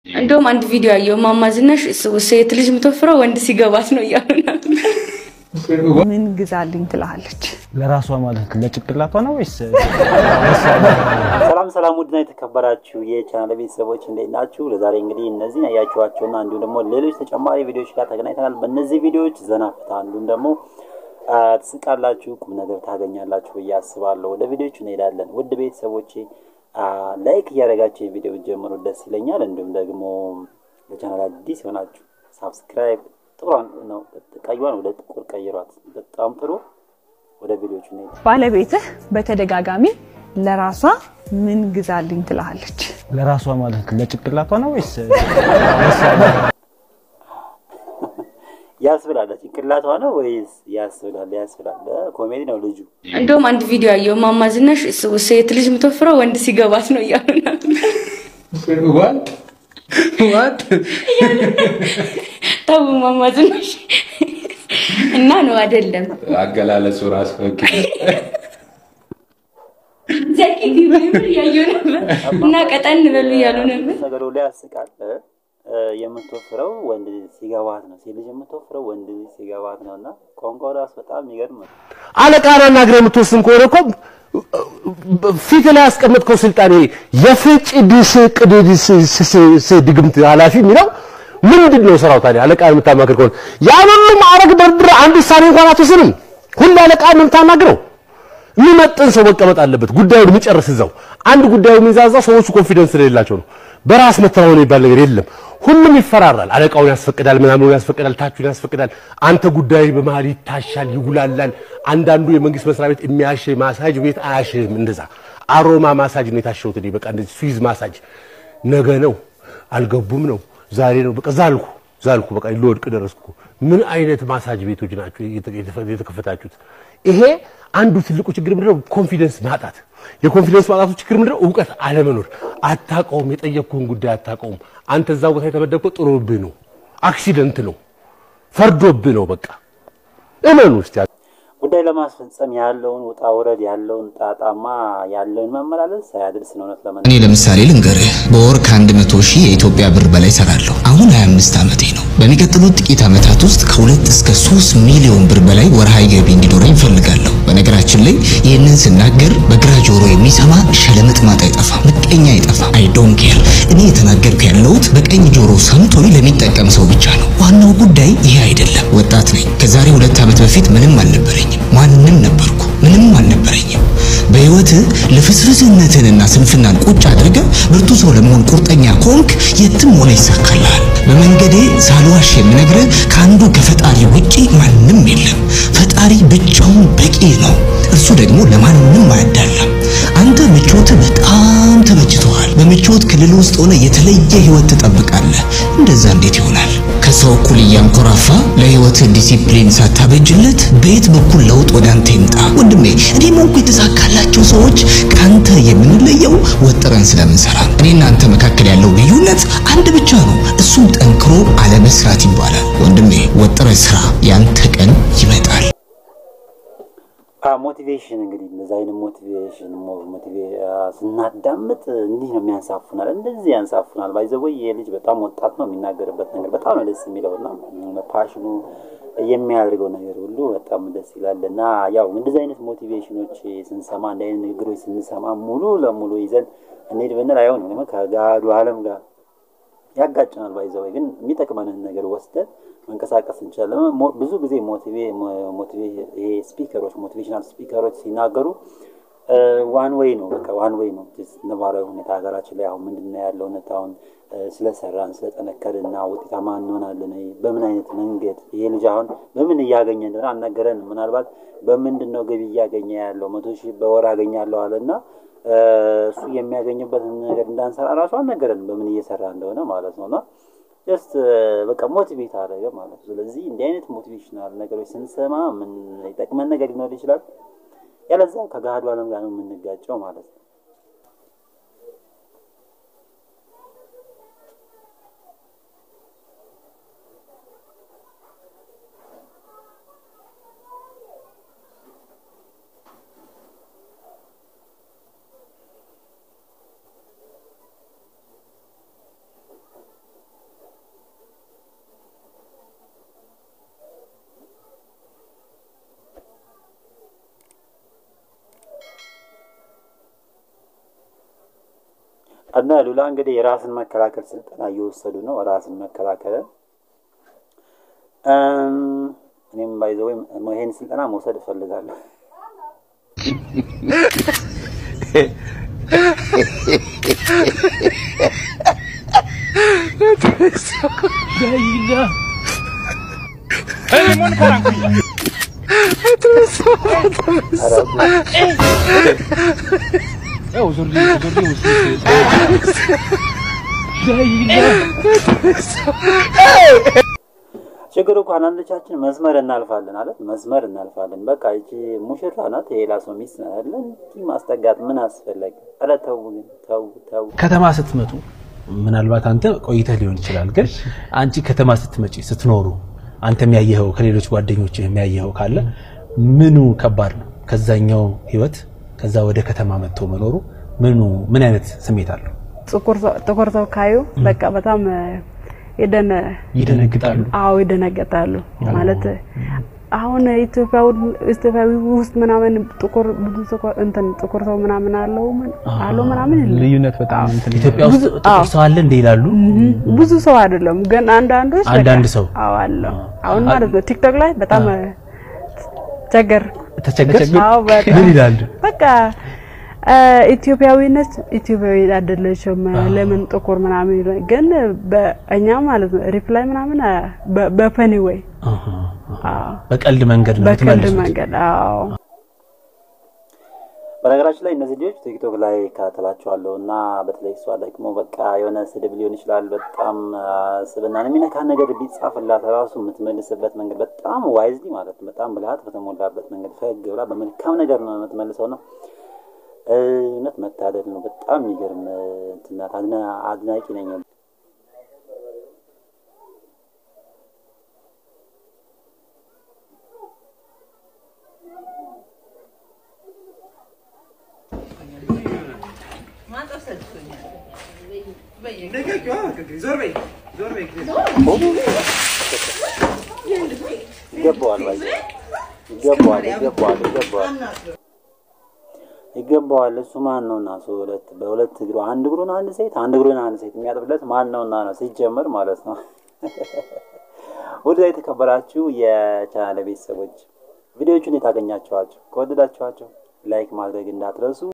እንደውም አንድ ቪዲዮ ያየው ማማ ዝናሽ ሴት ልጅ የምትወፍረው ወንድ ሲገባት ነው እያሉ ነበር። ምን ግዛልኝ ትላለች። ለራሷ ማለት ለጭቅላቷ ነው ወይስ ሰላም ሰላም፣ ውድና የተከበራችሁ የቻናል ቤተሰቦች እንዴት ናችሁ? ለዛሬ እንግዲህ እነዚህን ያያችኋቸውና እንዲሁም ደግሞ ሌሎች ተጨማሪ ቪዲዮዎች ጋር ተገናኝተናል። በእነዚህ ቪዲዮዎች ዘና ፍታ እንዲሁም ደግሞ ትስቃላችሁ፣ ቁም ነገር ታገኛላችሁ ብዬ አስባለሁ። ወደ ቪዲዮቹ እንሄዳለን። ውድ ቤተሰቦቼ ላይክ እያደረጋችሁ የቪዲዮ ጀምሩ፣ ደስ ይለኛል። እንዲሁም ደግሞ ለቻናል አዲስ የሆናችሁ ሳብስክራይብ ጥሩን ነው ቀይዋን ወደ ጥቁር ቀይሯት። በጣም ጥሩ። ወደ ቪዲዮቹ እንሄድ። ባለቤትህ በተደጋጋሚ ለራሷ ምን ግዛልኝ ትላለች። ለራሷ ማለት ለጭቅላቷ ነው ወይስ ያስብላል ጭንቅላቷ ነው ወይስ ያስብላል? ያስብላል። ኮሜዲ ነው ልጁ። እንደውም አንድ ቪዲዮ ያየው ማማ ዝናሽ ሴት ልጅ የምትወፍረው ወንድ ሲገባት ነው እያሉ ነበር። ተው ማማ ዝናሽ እና ነው አይደለም አገላለጹ ራሱ ኦኬ። ዘቂ ቢሆን እያየሁ ነበር እና ቀጠን በሉ እያሉ ነበር። ነገሩ ላይ ያስቃል። የምትወፍረው ወንድ ልጅ ሲገባት ነው። ሴት ልጅ የምትወፍረው ወንድ ልጅ ሲገባት ነው። እና ቋንቋው ራሱ በጣም የሚገርም ነው። አለቃና ናግረ የምትወስን ከሆነ እኮ ፊት ላይ ያስቀመጥከው ስልጣኔ የፍጭ ድስ ቅድስ ድግምት ኃላፊ የሚለው ምንድን ነው ስራው ታዲያ? አለቃን የምታማክር ከሆነ ያን ሁሉ ማዕረግ ደርድረህ አንድ ውሳኔ እንኳን አትወስንም። ሁሉ አለቃን ነው የምታናግረው። የሚመጥን ሰው መቀመጥ አለበት። ጉዳዩን የሚጨርስ እዛው። አንድ ጉዳዩ የሚዛዛ ሰዎቹ ኮንፊደንስ ስለሌላቸው ነው። በራስ መተማመን የሚባል ነገር የለም። ሁሉም ይፈራራል። አለቃውን ያስፈቅዳል፣ ምናምኑን ያስፈቅዳል፣ ታቹን ያስፈቅዳል። አንተ ጉዳይ በመሀል ይታሻል፣ ይጉላላል። አንዳንዱ የመንግስት መስሪያ ቤት የሚያሽ ማሳጅ ቤት አያሽህም። እንደዛ አሮማ ማሳጅ ነው የታሸሁት እኔ። በቃ እንደዚህ ስዊዝ ማሳጅ ነገ ነው አልገቡም ነው ዛሬ ነው በቃ ዛልኩ ዛልኩ በቃ ልወድቅ ደረስኩ። ምን አይነት ማሳጅ ቤቶች ናቸው የተከፈታችሁት? ይሄ አንዱ ትልቁ ችግር ምንድነው? ኮንፊደንስ ማጣት። የኮንፊደንስ ማጣቱ ችግር ምንድነው? እውቀት አለመኖር። አታውቀውም፣ የጠየቅኩህን ጉዳይ አታውቀውም። አንተ እዛ ቦታ የተመደብከው ጥሎብህ ነው፣ አክሲደንት ነው፣ ፈርዶብህ ነው። በቃ እመኑ እስቲ። ጉዳይ ለማስፈጸም ያለውን ውጣ ውረድ ያለውን ጣጣማ ያለውን መመላለስ ሳያደርስ ነው እውነት ለመናገር እኔ ለምሳሌ ልንገርህ በወር ከአንድ መቶ ሺህ የኢትዮጵያ ብር በላይ ሰራለሁ። አሁን 25 ዓመቴ ነው። በሚቀጥሉት ጥቂት ዓመታት ውስጥ ከሁለት እስከ ሶስት ሚሊዮን ብር በላይ ወርሃዊ ገቢ እንዲኖረኝ እፈልጋለሁ። በነገራችን ላይ ይህንን ስናገር በግራ ጆሮ የሚሰማ ሸለመጥማጥ አይጠፋም፣ ምቀኛ አይጠፋም። አይ ዶንት ኬር። እኔ የተናገርኩ ያለሁት በቀኝ ጆሮ ሰምቶኝ ለሚጠቀም ሰው ብቻ ነው። ዋናው ጉዳይ ይሄ አይደለም። ወጣት ነኝ። ከዛሬ ሁለት ዓመት በፊት ምንም አልነበረኝም። ማንም ነበርኩ፣ ምንም አልነበረኝም። በህይወትህ ልፍስፍስነትንና ስንፍናን ቁጭ አድርገህ ብርቱ ሰው ለመሆን ቁርጠኛ ከሆንክ የትም ሆነ ይሳካልሃል። በመንገዴ ሳልዋሽ የምነግርህ ከአንዱ ከፈጣሪ ውጪ ማንም የለም። ፈጣሪ ብቻውን በቂ ነው። እርሱ ደግሞ ለማንም አያዳላም። አንተ ምቾትህ በጣም ተመችቶሃል። በምቾት ክልል ውስጥ ሆነ የተለየ ህይወት ትጠብቃለህ። እንደዛ እንዴት ይሆናል? ከሰው እኩል እያንኮራፋ ለህይወትህ ዲሲፕሊን ሳታበጅለት በየት በኩል ለውጥ ወደ አንተ ይምጣ? ወንድሜ እኔ ሞንኩ የተሳካላቸው ሰዎች ከአንተ የምንለየው ወጥረን ስለምንሰራ ነው። እኔና አንተ መካከል ያለው ልዩነት አንድ ብቻ ነው። እሱም ጠንክሮ አለመስራት ይባላል። ወንድሜ ወጥረህ ስራ፣ ያንተ ቀን ይመጣል። ሞቲቬሽን እንግዲህ እንደዚ አይነት ሞቲቬሽን ስናዳምጥ እንዲህ ነው የሚያንሳፉናል፣ እንደዚህ ያንሳፉናል። ባይዘወይ ይሄ ልጅ በጣም ወጣት ነው። የሚናገርበት ነገር በጣም ነው ደስ የሚለው እና ፓሽኑ የሚያደርገው ነገር ሁሉ በጣም ደስ ይላል እና ያው እንደዚህ አይነት ሞቲቬሽኖች ስንሰማ እንደ አይነት ንግግሮች ስንሰማ ሙሉ ለሙሉ ይዘን እንሄድ ብንል አይሆንም። ከጋዱ ዓለም ጋር ያጋጭናል። ባይዘወይ ግን የሚጠቅመንን ነገር ወስደን መንቀሳቀስ እንችላለን። ብዙ ጊዜ ይሄ ስፒከሮች ሞቲቬሽናል ስፒከሮች ሲናገሩ ዋን ዌይ ነው፣ በቃ ዋን ዌይ ነው። ነባራዊ ሁኔታ ሀገራችን ላይ አሁን ምንድን ነው ያለው እውነት አሁን ስለሰራን ስለጠነከርና ውጤታማ እንሆናለን። በምን አይነት መንገድ ይሄ ልጅ አሁን በምን እያገኘ እንደሆነ አልነገረንም። ምናልባት በምንድን ነው ገቢ እያገኘ ያለው መቶ ሺህ በወር አገኛለሁ አለና እሱ የሚያገኝበትን ነገር እንዳንሰራ ራሱ አልነገረንም፣ በምን እየሰራ እንደሆነ ማለት ነውና ጀስት በቃ ሞቲቬት አደረገ ማለት ነው። ስለዚህ እንዲህ አይነት ሞቲቬሽናል ነገሮች ስንሰማ ምን ይጠቅመን ነገር ሊኖር ይችላል፣ ያለዛ ከገሃዱ ዓለም ጋር ነው የምንጋጨው ማለት ነው። እና ሉላ እንግዲህ የራስን መከላከል ስልጠና እየወሰዱ ነው። ራስን መከላከል እም፣ እኔም ባይዘው ይሄን ስልጠና መውሰድ እፈልጋለሁ። ችግሩ እኮ አንዳንዶቻችን መስመር እናልፋለን አለ መስመር እናልፋለን። በቃ ይቺ ሙሽራ ናት፣ የሌላ ሰው ሚስት ናት አይደለ? እንዲህ ማስጠጋት ምን አስፈለገ? ኧረ ተው ግን ተው ተው። ከተማ ስትመጡ ምናልባት አንተ ቆይተህ ሊሆን ይችላል፣ ግን አንቺ ከተማ ስትመጪ ስትኖሩ አንተ የሚያየኸው ከሌሎች ጓደኞች የሚያየኸው ካለ ምኑ ከባድ ነው? ከዛኛው ህይወት ከዛ ወደ ከተማ መጥቶ መኖሩ ምኑ ምን አይነት ስሜት አለው? ጥቁር ሰው ጥቁር ሰው ካዩ በቃ በጣም የደነ ይደነግጣሉ። አዎ ይደነገጣሉ። ማለት አሁን ኢትዮጵያ ኢትዮጵያዊ ውስጥ ምናምን ጥቁር ብዙ ጥቁር እንትን ጥቁር ሰው ምናምን አለው ምን አለው ምናምን የለም። ልዩነት በጣም እንትን ኢትዮጵያ ውስጥ ጥቁር ሰው አለ እንደ ይላሉ። ብዙ ሰው አይደለም ግን አንዳንዶች በቃ አንዳንድ ሰው አዎ አለው። አሁን ማለት ነው ቲክቶክ ላይ በጣም ቸገር ተቸገር አዎ በጣም ምን ይላሉ? በቃ ኢትዮጵያዊነት ኢትዮጵያዊ አይደለችም ለምን ጥቁር ምናምን ይላል። ግን በእኛ ማለት ነው ሪፕላይ ምናምን በ- በፈኒ ወይ አሃ፣ አሃ። በቀልድ መንገድ ነው በቀልድ የምትመልሱት። መንገድ አዎ በነገራችን ላይ እነዚህ ልጆች ቲክቶክ ላይ እከታተላቸዋለሁ እና በተለይ እሷ ደግሞ በቃ የሆነ ስድብ ሊሆን ይችላል በጣም አ፣ ስብናን የሚነካ ነገር ቢጻፍላት ራሱ የምትመልስበት መንገድ በጣም ዋይዝሊ ማለት ነው። በጣም ብልሃት በተሞላበት መንገድ ፈገግ ብላ በመልካም ነገር ነው የምትመልሰው ነው። እውነት መታደል ነው። በጣም የሚገርም እንትን ናት። አድና- አድናቂ ነኝ። ይገባዋል ባይ ይገባዋል ይገባዋል ይገባዋል ይገባዋል። እሱ ማን ነውና እሱ ሁለት በሁለት እግሩ አንድ እግሩን አንድ ሴት አንድ እግሩን አንድ ሴት የሚያጥብለት ማን ነውና ነው ሲጀመር ማለት ነው። ውድ የተከበራችሁ የቻናል ቤተሰቦች ቪዲዮቹን የታገኛችኋቸው ከወደዳችኋቸው ላይክ ማድረግ እንዳትረሱ።